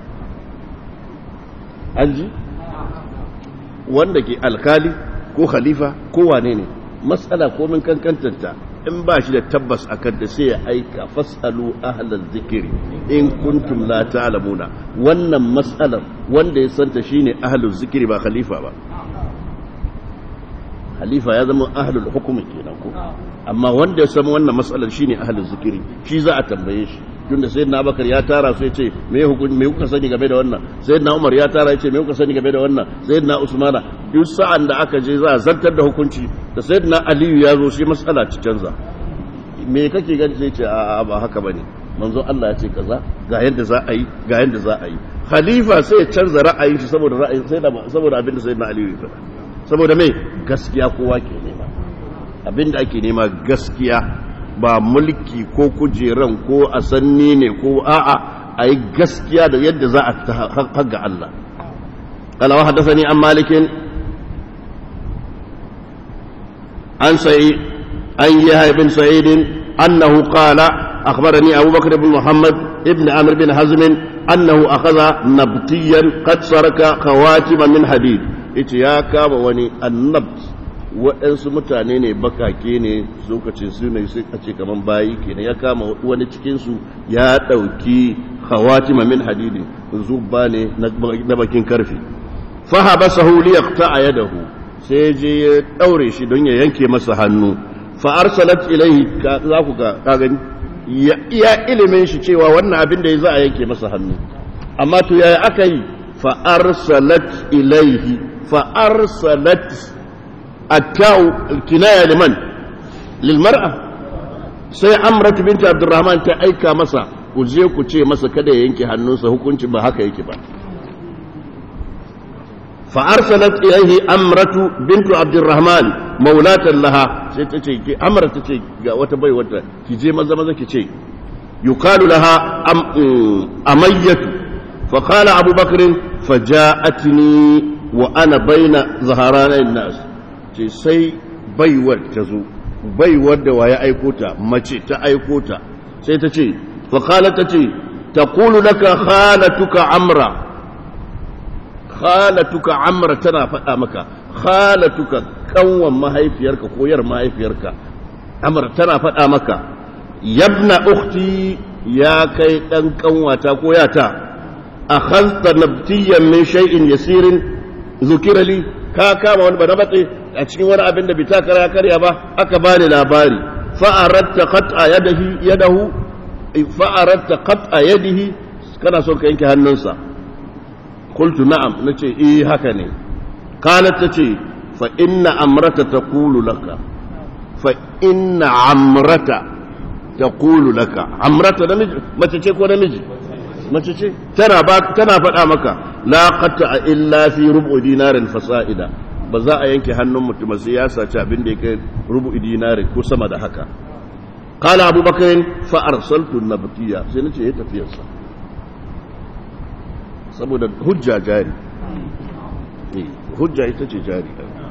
anji wanda ke alkali ko khalifa ko wane ne mas'ala ko min kankantanta in ba shi da tabbas akan da sai ya aika fasalu ahlal zikiri in kuntum la ta'lamuna wannan mas'alar wanda ya santa shine ahlul zikiri ba khalifa ba khalifa ya zama ahlul hukumi kenan ko amma wanda ya san wannan mas'alar shine ahlul zikiri shi za a tambaye shi tunda sayyidina abubakar ya tara su yace me hukunci me kuka sani game da wannan sayyidina umar ya tara yace me kuka sani game da wannan sayyidina usmana duk sa'an da aka je za a zartar da hukunci da sayyidina aliyu ya zo shi mas'ala ci canza me kake gani sai ce a ba haka bane manzo Allah ya ce kaza ga yadda za a yi ga yadda za a yi khalifa sai ya canza ra'ayin shi saboda ra'ayin sai saboda abin da sayyidina aliyu ya faɗa saboda me gaskiya kowa ke nema abin da ake nema gaskiya ba mulki ko kujeran ko a sanni ne ko a'a a yi gaskiya da yadda za a haga Allah قال وحدثني عن مالك عن سعيد عن يحيى بن سعيد أنه قال أخبرني أبو بكر بن محمد ابن عمرو بن حزم أنه أخذ نبطيا قد سرك خواتم من حديد إتياكا وني النبت waɗansu mutane ne bakake ne lokacin su ne sai a ce kaman bayi kenan ya kama wani cikinsu ya ɗauki khawatima min hadidi zubba ne na bakin karfe fahaba sahu li yaqta yadahu sai je ya daure shi don ya yanke masa hannu fa arsalat ilayhi za ku ga ka gani iya ilimin shi cewa wannan abin da ya za a yanke masa hannu amma to yaya aka yi fa arsalat ilayhi fa arsalat التاء الكناية لمن للمرأة sai amratu binti abdurrahman ta aika masa ku je ku ce masa kada ya yanke hannunsa hukunci ba haka yake ba fa arsalat ilayhi amratu bintu abdurrahman maulatan laha sai ta ce ki amra ta ce ga wata bai wata ki je maza maza ki ce yuqalu laha amayyatu fa qala abubakar faja'atni wa ana baina zaharanain nas ce sai baiwar ta zo baiwar da waye aiko ta mace ta aiko ta sai ta ce faƙala ta ce ta kulu laka khalatuka amra khalatuka amra tana faɗa maka khalatuka kanwan mahaifiyarka ko yar mahaifiyarka amra tana faɗa maka yabna ukhti ya kai ɗan kanwata ko yata akhadta nabtiyan min shay'in yasirin zukira li ka kama wani bana batse a cikin wani abin da bita kara karya ba aka bani labari fa'aratta qat'a yadahi yadahu fa'aratta qat'a yadihi kana son ka yanke hannunsa qultu na'am nace eh haka ne qalat tace fa inna amrata taqulu laka fa inna amrata taqulu laka amrata namiji mace ce ko namiji mace ce tana ba tana faɗa maka la qata illa fi rubu dinarin fasa'ida ba za a yanke hannun mutum sai ya saci abin da yake rubu dinarin ko sama da haka qala abubakar fa arsaltu nabtiya sai nace ya tafiyar sa saboda hujja jari hujja ita ce jari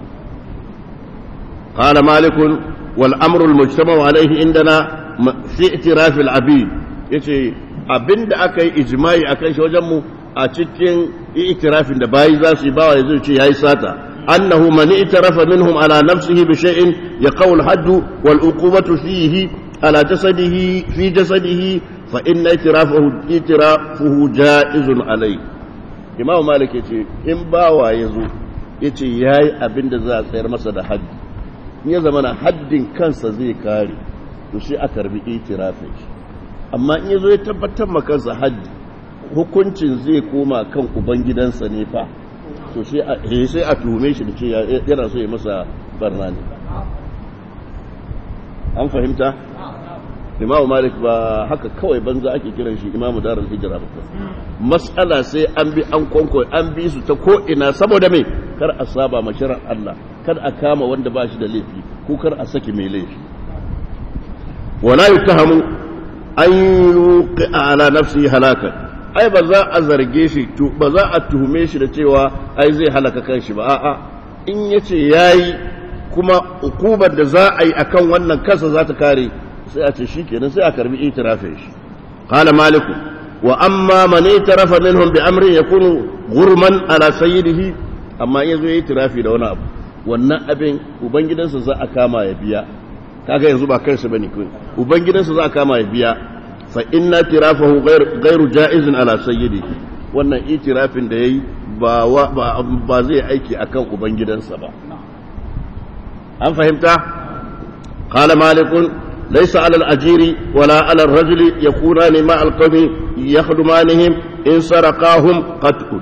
قال مالك والأمر المجتمع عليه عندنا في اعتراف العبيد yace abinda aka yi ijma'i akan shi wajen mu a cikin itirafin da bayi za su yi bawa ya ce yayi sata annahu man itarafa minhum ala nafsihi bi shay'in yaqul haddu wal uqubatu fihi ala jasadihi fi jasadihi fa inna itirafahu itirafuhu jaizun alai imam malik yace in bawa yazo yace yayi abinda za a tsayar masa da haddi in ya zama na haddin kansa zai kare to sai a karbi itirafin shi amma in ya zo ya tabbatar makansa haddi hukuncin zai koma kan ubangidansa ne fa to sai a tuhume shi da ce yana so ya masa barna ne an fahimta imamu malik ba haka kawai banza ake kiran shi imamu darar hijira ba mas'ala sai an bi an kwanko an bi su ta ko ina saboda mai kar a saba mashirar Allah kar a kama wanda ba shi da laifi ko kar a saki mai laifi wala yutahamu an yuqi ala nafsi halaka ai ba za a zarge shi to ba za a tuhume shi da cewa ai zai halaka kanshi ba a'a in yace yayi kuma ukubar da za a yi akan wannan kansa za ta kare sai a ce shikenan sai a karbi itirafin shi qala malik wa amma man itarafa minhum bi amrin yakunu ghurman ala sayyidihi amma in yazo yayi itirafi da wani abu wannan abin ubangidansa za a kama ya biya kaga yanzu ba kansa bane kai ubangidansa za a kama ya biya fa inna tirafahu ghairu jaizin ala sayyidihi wannan itirafin da yayi ba ba zai aiki akan ubangidansa ba an fahimta qala malikun ليس على الأجير ولا على الرجل يكونان مع القوم يخدمانهم إن سرقاهم قتل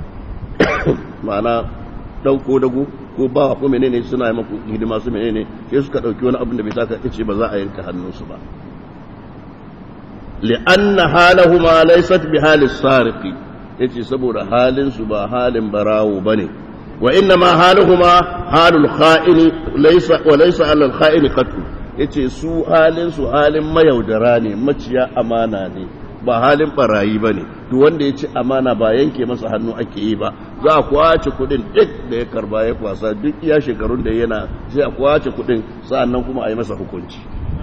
معنى dauko dago ko ba ko menene suna yi maku hidima su menene sai suka dauki wani abin da bai saka ce ba za a yanka hannunsu ba li'anna halahuma laysat bi halis sariqi yace saboda halin su ba halin barawo bane wa inna ma haluhuma halul kha'ini laysa wa laysa ala al kha'ini qatl yace su halin su halin mayaudara ne maciya amana ne ba halin barayi bane duk wanda ya ci amana ba yanke masa hannu ake yi ba za a kwace kudin duk da ya karba ya kwasa duk iya shekarun da yana sai a kwace kudin sa'annan kuma a yi masa hukunci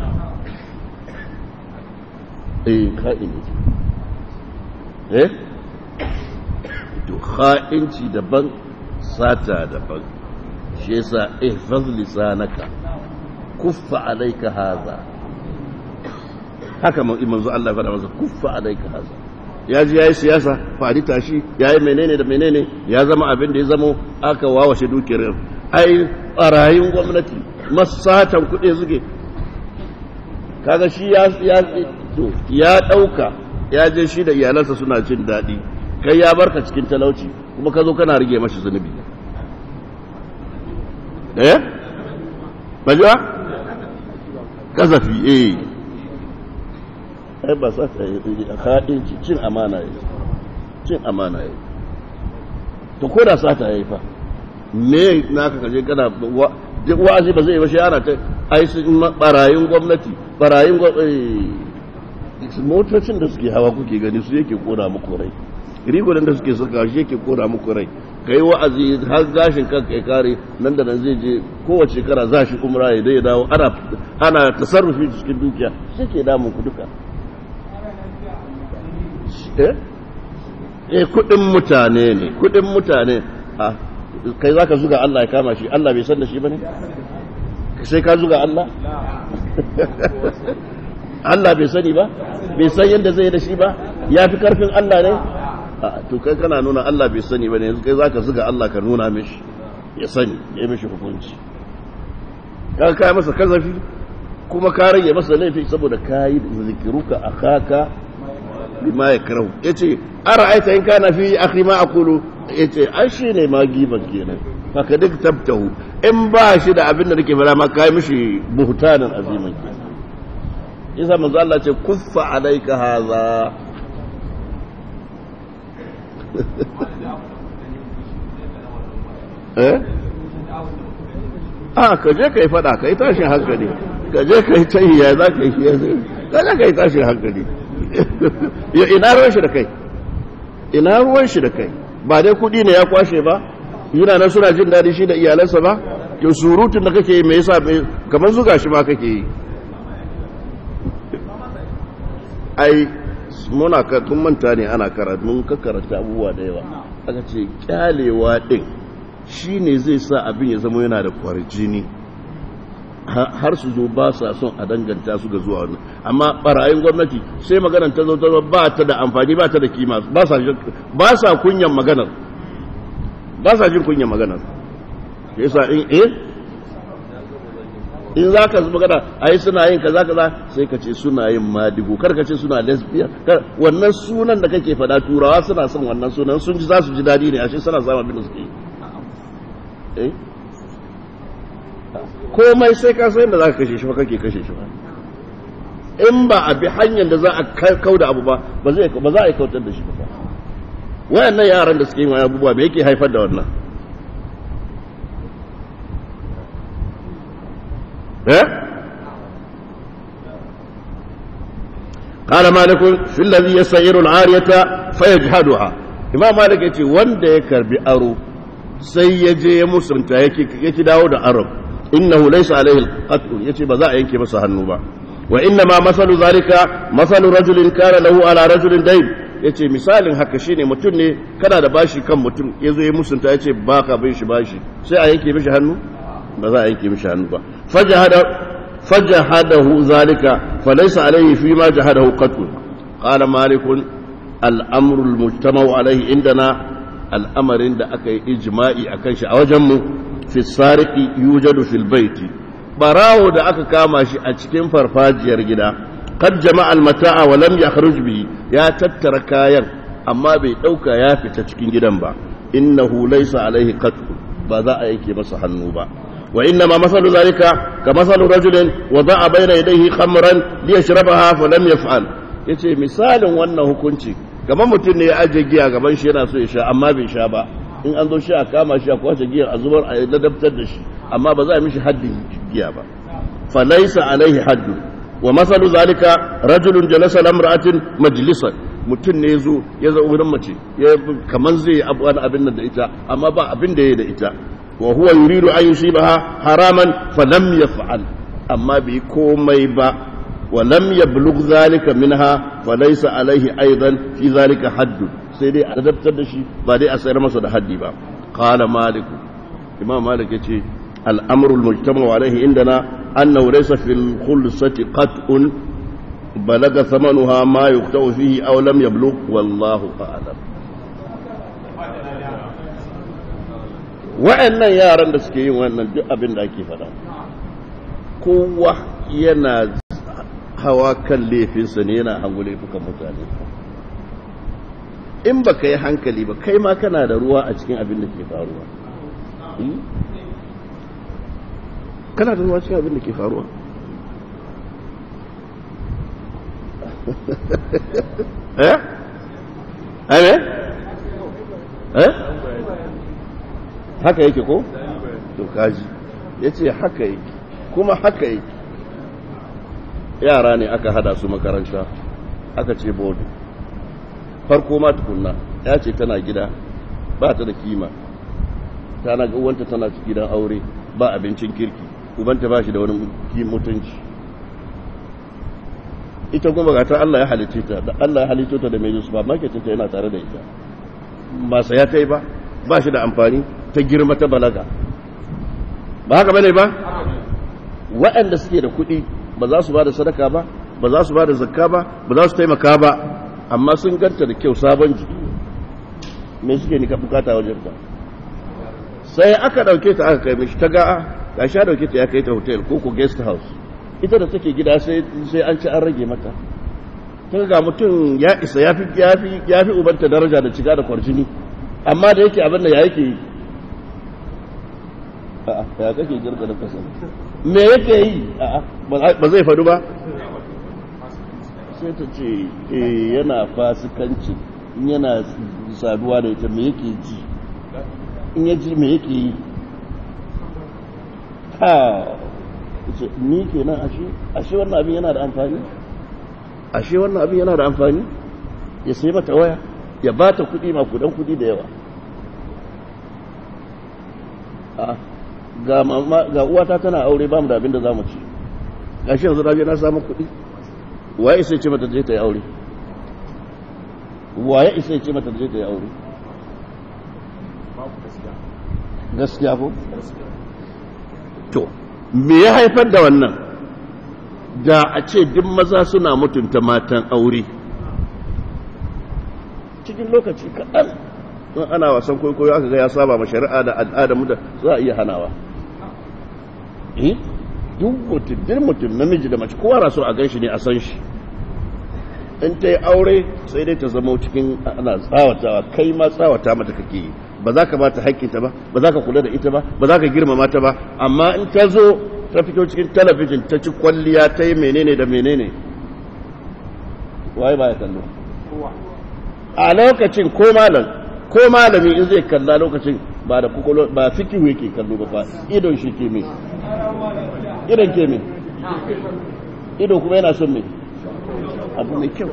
eh kha'ini eh to kha'inci daban sata daban shi yasa ihfaz lisanaka kuffa alayka hadha haka manzo Allah faɗa masa kuffa alayka hadha ya ji yayi siyasa fadi tashi yayi menene da menene ya zama abin da ya zamo aka wawashe dukiyar ai barayin gwamnati masatan kuɗi suke kaga shi ya ya to ya dauka ya je shi da iyalansa suna jin daɗi kai ya barka cikin talauci kuma ka zo kana rige mashi zunubi eh bajuwa kazafi eh ai ba sa ta yi haɗin cin amana yi cin amana yi to ko da sata yayi fa me naka kaje kana duk wa'azi ba zai yi ba shi ana ta ai sun barayin gwamnati barayin gwamnati motocin da suke hawa kuke gani su yake kona muku rai rigunan da suke saka shi yake kona muku rai kai wa'azi har gashin kanka ya kare nan da nan zai je kowace shekara za shi umra ya dai dawo ana ana tasarrufi cikin dukiya shi ke damun ku duka eh eh kudin mutane ne kudin mutane a kai zaka zuga Allah ya kama shi Allah bai san da shi bane sai ka zuga Allah Allah bai sani ba bai san yadda zai da shi ba ya fi karfin Allah ne to kai kana nuna Allah bai sani ba ne yanzu kai zaka zuga Allah ka nuna mishi ya sani ya yi mishi hukunci ka kai masa kazafi kuma ka rage masa laifi saboda ka yi zikiruka akaka bima ya karau yace ara'aita in kana fi akhi ma aqulu yace ai shine ma giban kenan haka duk tabtahu in ba shi da abin da nake fara ma kai mishi buhtanan aziman kenan isa manzo Allah ce kuffa alayka hadha eh ah ka je kai fada kai tashin hankali ka je kai tahiya za ka yi ka je kai tashin hankali ya ina ruwan shi da kai ina ruwan shi da kai ba dai kudi ne ya kwashe ba yana nan suna jin daɗi shi da iyalansa ba to surutun da kake yi me yasa kamar zuga shi ma kake yi ai muna ka tun manta ne ana karatu mun ka karanta abubuwa da yawa aka ce kyalewa din shine zai sa abin ya zama yana da kwarjini har su zo ba sa son a danganta su ga zuwa wannan amma barayin gwamnati sai maganar ta zo ta ba ta da amfani ba ta da kima ba sa ba sa kunyan maganar ba sa jin kunyan maganar yasa in eh in za ka magana ai suna yin kaza kaza sai ka ce suna yin madigo kar ka ce suna lesbian wannan sunan da kake faɗa turawa suna son wannan sunan sun ji za su ji daɗi ne ashe suna samun abin da suke yi eh komai sai ka san da za ka kashe shi ba kake kashe shi ba in ba a bi hanyar da za a kau da abu ba ba za a yi kautar da shi ba wayannan yaran da suke yin wani abubuwa me yake haifar da wannan قال مالك في الذي يسير العارية فيجهدها إمام مالك يتي وند يكرب أرو سيجي مسلم يكي داود أرب إنه ليس عليه القتل يتي بذا ينكي مسا النوبة وإنما مثل ذلك مثل رجل كان له على رجل دين yace misalin haka shine mutum ne kana da bashi kan mutum yazo ya musunta yace baka bin shi bashi sai a yanke mishi hannu ba za a yanke mishi hannu ba fajahada فجحده ذلك فليس عليه فيما جحده قتل قال مالك الأمر المجتمع عليه عندنا الأمر عند أكي إجماعي أكيش أوجم في السارق يوجد في البيت barawo da aka kama shi a cikin farfajiyar gida kad jama'a almata'a wa lam yakhruj bihi ya tattara kayan amma bai dauka ya fita cikin gidan ba innahu laysa alaihi qatl ba za a yake masa hannu ba wa inna ma masalu zalika ka masalu rajulin wada'a bayna yadayhi khamran liyashrabaha fa lam yaf'al yace misalin wannan hukunci kamar mutum ne ya aje giya gaban shi yana so ya sha amma bai sha ba in an zo shi a kama shi a kwace giya a zubar a ladabtar da shi amma ba za a mishi haddin giya ba fa laysa alaihi haddu wa masalu zalika rajulun jalasa lamra'atin majlisan mutum ne zo ya zo wurin mace ya kaman zai abu wani abin nan da ita amma ba abin da ya da ita wa huwa yuridu an yusibaha haraman fa lam yaf'al amma bai komai ba wa lam yablugh zalika minha fa laysa alaihi aidan fi zalika haddu sai dai a adabtar da shi ba dai a sayar masa da haddi ba qala malik imam malik yace al-amru al-mujtama alaihi indana annahu laysa fil khulsati qat'un balaga thamanuha ma yuqta'u fihi aw lam yablugh wallahu a'lam wa'annan yaran da suke yin wannan duk abin da ake faɗa kowa yana hawa kan laifinsa ne yana hangu laifukan mutane in ba ka yi hankali ba kai ma kana da ruwa a cikin abin da ke faruwa kana da ruwa cikin abin da ke faruwa eh? eh? eh? haka yake ko? to kaji ya ce haka yake kuma haka yake yara ne aka hada su makaranta aka ce bodu farko ma tukunna ya ce tana gida ba ta da kima tana ga uwanta tana gidan aure ba abincin kirki ubanta ba shi da wani mutunci ita kuma ga ta Allah ya halice ta da Allah ya halice ta da mai yusu ba marketing ta yana tare da ita ba saya ta yi ba ba shi da amfani ta girma ta balaga ba haka bane ba waɗanda suke da kuɗi ba za su ba da sadaka ba ba za su ba da zakka ba ba za su taimaka ba amma sun ganta da kyau sabon jiki me suke nika bukata wajen ta sai aka dauke ta aka kai mishi ta ga ga sha dauke ta ya kai ta hotel ko ko guest house ita da take gida sai sai an ci an rage mata kaga ga mutum ya isa yafi yafi yafi ubanta daraja da ciga da kwarjini amma da yake abin da ya yake yi a'a ya kake girka da kasa me yake yi a'a ba zai faɗu ba sai ta ce yana fasikanci yana saduwa da ita me yake ji in ya ji me yake yi ha ce ni ke nan ashe ashe wannan abin yana da amfani ashe wannan abin yana da amfani ya sai mata waya ya ba ta kudi makudan kudi da yawa ga uwata tana aure ba mu da abin da za mu ci gashi yanzu na je na samu kudi waye sai ce mata je ta yi aure waye isa ce mata je ta yi aure gaskiya ko to me ya haifar da wannan da a ce duk maza suna mutunta matan aure cikin lokaci kaɗan don ana wasan kwaikwayo aka ga ya saba ma shari'a da al'ada mu da za a iya hanawa eh duk mutum duk mutum namiji da mace kowa na so a ganshi ne a san shi in ta yi aure sai dai ta zama cikin ana tsawatawa kai ma tsawata mata kake yi ba za ka ba ta haƙƙinta ba ba za ka kula da ita ba ba za ka girmama ta ba amma in ta zo ta fito cikin talabijin ta ci kwalliya ta yi menene da menene waye ba ya kallo a lokacin ko malam ko malami in zai kalla lokacin ba da kukolo ba fikihu yake kallo ba fa idon shi ke me idon ke me ido kuma yana son me abu mai kyau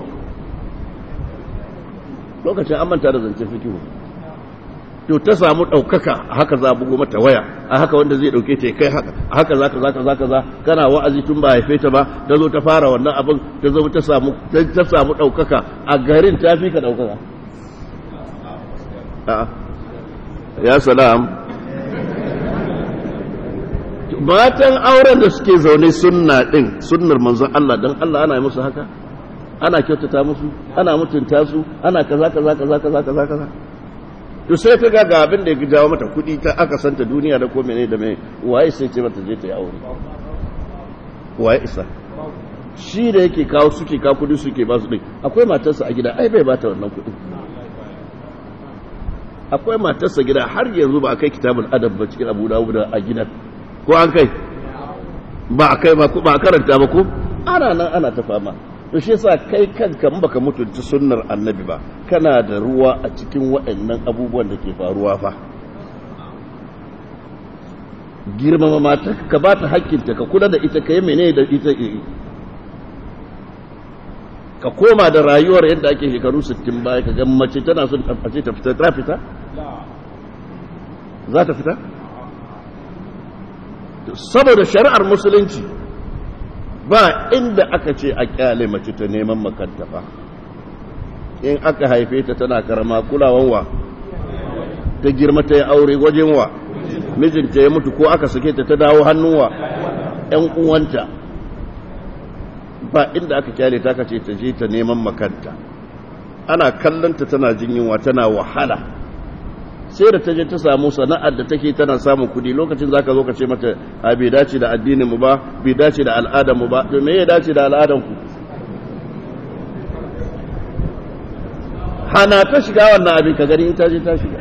lokacin an manta da zancen fikihu to ta samu ɗaukaka a haka za a bugo mata waya a haka wanda zai ɗauke ta kai haka a haka za ka za ka za ka za kana wa'azi tun ba haife ta ba ta zo ta fara wannan abin ta zo ta samu ta samu ɗaukaka a garin ta fi ka ɗaukaka ya salam matan auren da suke zaune sunna din sunnar manzon Allah dan Allah ana yi musu haka ana kyautata musu ana mutunta su ana kaza kaza kaza kaza kaza kaza to sai ta ga ga abin da ya jawo mata kuɗi ta aka santa duniya da ko mene da me waye sai ce mata je ta yi aure waye isa shi da yake kawo suke kawo kudi suke ba su ɗin akwai matarsa a gida ai bai ba ta wannan kudi akwai matarsa gida har yanzu ba a kai kitabul adab ba cikin abu da a gidan ko an kai ba a kai ba ba a karanta ba ko ana nan ana ta fama to shi yasa kai kanka in baka mutunta sunnar annabi ba kana da ruwa a cikin waɗannan abubuwan da ke faruwa fa girmama mata ka ba ta hakkinta ka kula da ita ka yi mene da ita ka koma da rayuwar yadda ake shekaru 60 baya ka ga mace tana son a ce ta fita ta fita za ta fita saboda shari'ar musulunci ba inda aka ce a kyale mace ta neman makanta fa in aka haife ta tana karama kulawan wa ta girma ta yi aure wajen wa mijinta ya mutu ko aka sake ta ta dawo hannunwa ‘yan uwanta ba inda aka kyale ta kace ta je ta neman makanta ana kallonta tana jin yunwa tana wahala sai da ta je ta samu sana'ar da take tana samun kudi lokacin zaka zo ka ce mata a bai dace da addinin mu ba bai dace da al'adar mu ba to me ya dace da al'adar ku hana ta shiga wannan abin ka gani in ta je ta shiga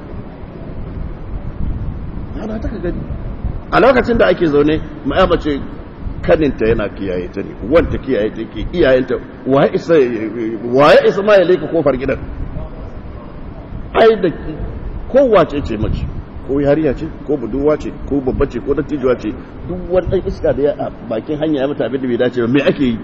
hana ta ka gani a lokacin da ake zaune ma mace kaninta yana kiyaye ta ne wanta kiyaye ta ke iyayenta waye isa waye isa ma ya leka kofar gidan ai da kowace ce mace ko yariya ce ko budurwa ce ko babba ce ko dattijuwa ce duk wani dan iska da ya a bakin hanya ya mata abin da bai dace ba me ake yi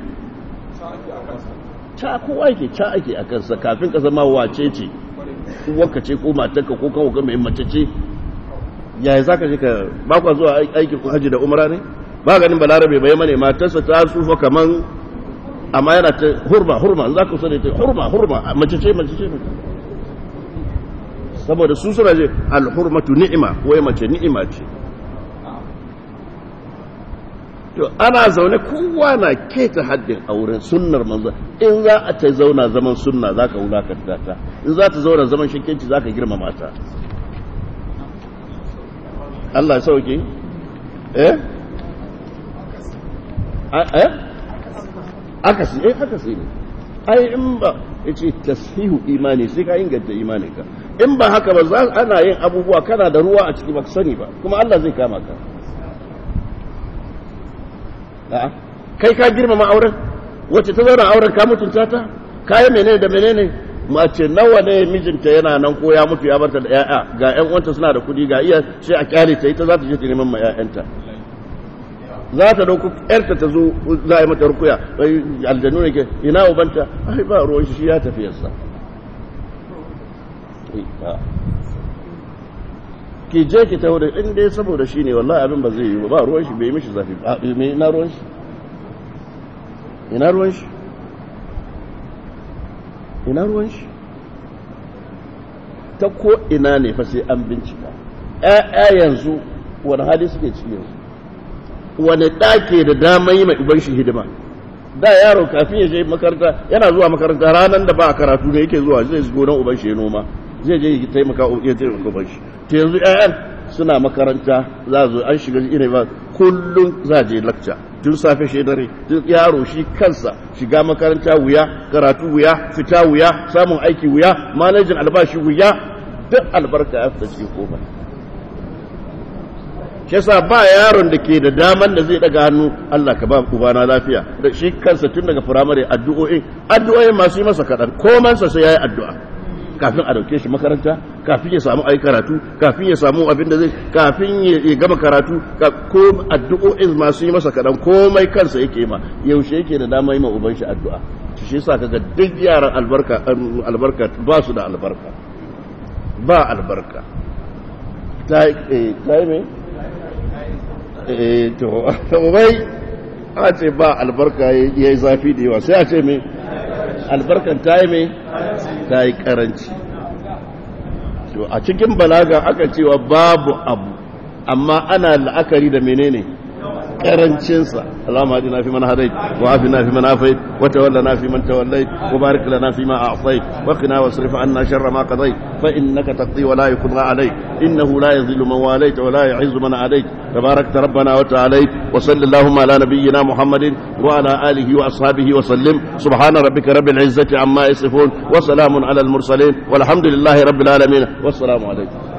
ca kowa yake ca ake a kansa kafin ka zama wace ce uwarka ce ko matarka ko kawo ga mai mace ce yaya za ka je ka ba kwa zuwa aikin hajji da umara ne ba ganin balarabe bai mane matarsa ta tsufa kaman amma yana ta hurma hurma za ka sani ta hurma hurma mace ce mace ce saboda su suna je alhurmatu ni'ima wai mace ni'ima ce to ana zaune kowa na keta haddin auren sunnar manzo in za a ta zauna zaman sunna za ka wulakanta ta in za ta zauna zaman shakenci za ka girmama ta Allah sauke eh eh akasi eh akasi ne ai in ba yace tashihu imani sai ka inganta imaninka in ba haka ba za ana yin abubuwa kana da ruwa a ciki ba sani ba kuma Allah zai kama ka a'a kai ka girmama auren wacce ta zauna auren ka mutunta ta kayan menene da menene mace nawa ne mijinta yana nan ko ya mutu ya barta da yaya ga ƴan uwanta suna da kudi ga iya sai a kyale ta ita za ta je ta neman ma ƴaƴanta za ta dauko ƴarta ta zo za a yi mata rukuya aljanu ne ke ina ubanta ai ba ruwan shi ya tafi yasa ki je ki taho da in dai saboda shi ne wallahi abin ba zai yi ba ruwan shi bai mishi zafi ba ina ruwan shi ina ruwan shi ina ruwan shi ta ko ina ne fa sai an bincika ƴaƴa yanzu wani hali suke ciki yanzu wani ɗake da dama yi mai uban shi hidima da yaro kafin ya je makaranta yana zuwa makaranta ranar da ba a karatu ne yake zuwa zai zo nan uban shi ya noma zai je ya taimaka ya taimaka uban shi to yanzu ƴaƴan suna makaranta za zo an shiga irin ba kullum za je lakca tun safe shi dare tun yaro shi kansa shiga makaranta wuya karatu wuya fita wuya samun aiki wuya manajin albashi wuya duk albarka ya fita cikin kofar shi yasa ba yaron da ke da daman da zai daga hannu Allah ka ba ubana lafiya da shi kansa tun daga firamare addu'o'i addu'o'i masu yi masa kaɗan komansa sai yayi addu'a kafin a dauke shi makaranta kafin ya samu ai karatu kafin ya samu abin da zai kafin ya gama karatu ko addu'o'in masu yi masa kadan komai kansa yake ma yaushe yake da dama yi ma uban shi addu'a shi yasa kaga duk yaran albarka albarka ba su da albarka ba albarka ta eh ta yi me eh to bai a ce ba albarka yayi zafi da yawa sai a ce me albarkan ta yi mai ta yi karanci a cikin balaga aka cewa babu abu amma ana la'akari da menene karancinsa Allahumma hadina fi man hadait wa afina fi man afait wa tawallana fi man tawallait wa barik lana fi ma a'tait wa qina wasrif anna sharra ma qadait fa innaka taqdi wa la yuqda alayk innahu la yadhillu man walayt wa la yu'izzu man adayt تباركت ربنا وتعاليت وصل اللهم على نبينا محمد وعلى آله وأصحابه وسلم سبحان ربك رب العزة عما يصفون وسلام على المرسلين والحمد لله رب العالمين والسلام عليكم